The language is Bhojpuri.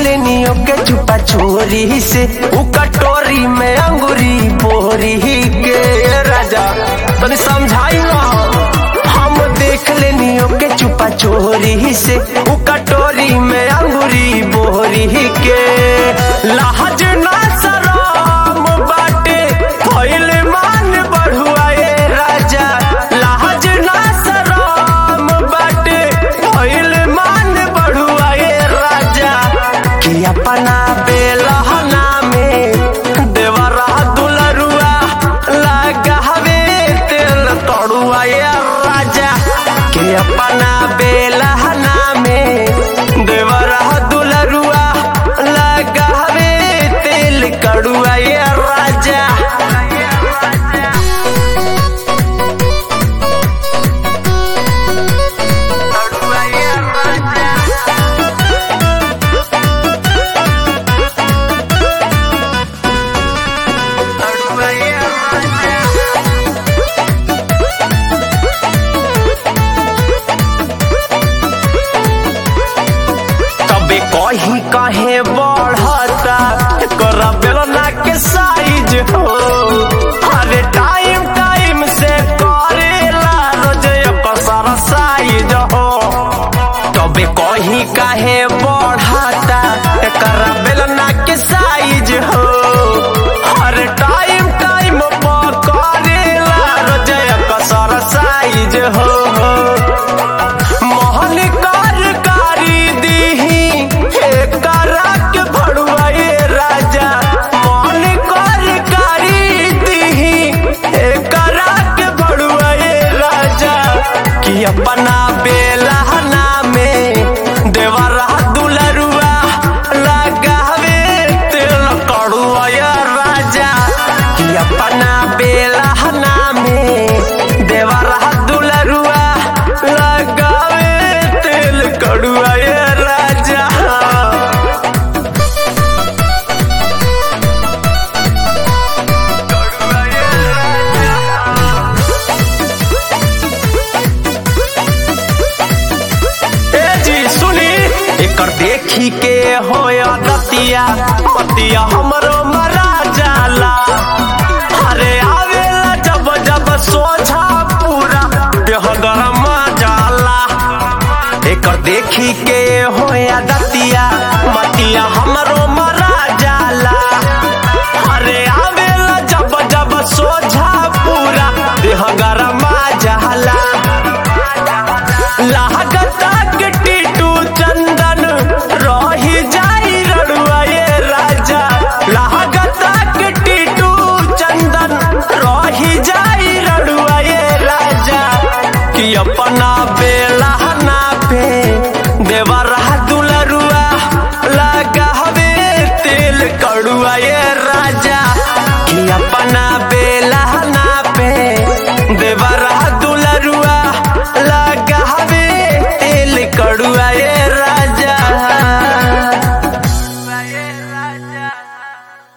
लेनियो के चुपा चोरी से उ कटोरी में अंगूरी बोरी के राजा तनी समझाई ना हम देख लेनियो के चुपा चोरी से उ कटोरी में अंगूरी बोरी के लाज ना शरम बाटे भइल मान बढ़ुआए राजा लाज ना शरम बाटे भइल मान बढ़ुआए राजा कि अपना बेलहना में देवरा दुलरुआ लगावे तेल तड़ुआ ये राजा कि अपना बेलहना में देवरा दुलरुआ लगावे तेल कड़ुआ ये राजा कड़ुआ ये राजा कड़ुआ ये राजा तबे कहीं कहे बढ़ता कर बेलना के साइज हो अरे टाइम टाइम से करेला रोज कसर साइज हो तबे कहीं कहे बढ़ता कर बेलना के साइज हो हर टाइम टाइम पर करेला रोज कसर साइज हो मोहन कारकारी दीही एकरा के भड़ुआए राजा मोहन कारकारी दीही एकरा के भड़ुआए राजा कि अपना बेलहना में देवरा दुलरुआ लगावे तेल कड़ुआ राजा कि अपना बेलहना में देवरा दुलरुआ लगावे तेल कड़ुआ राजा ए जी सुनी एकर देखी के होया दतिया पतिया हमरो मरा जाला अरे आवेला जब जब सोझा पूरा देह गरम जाला एकर देखी के होया दतिया मतिया हम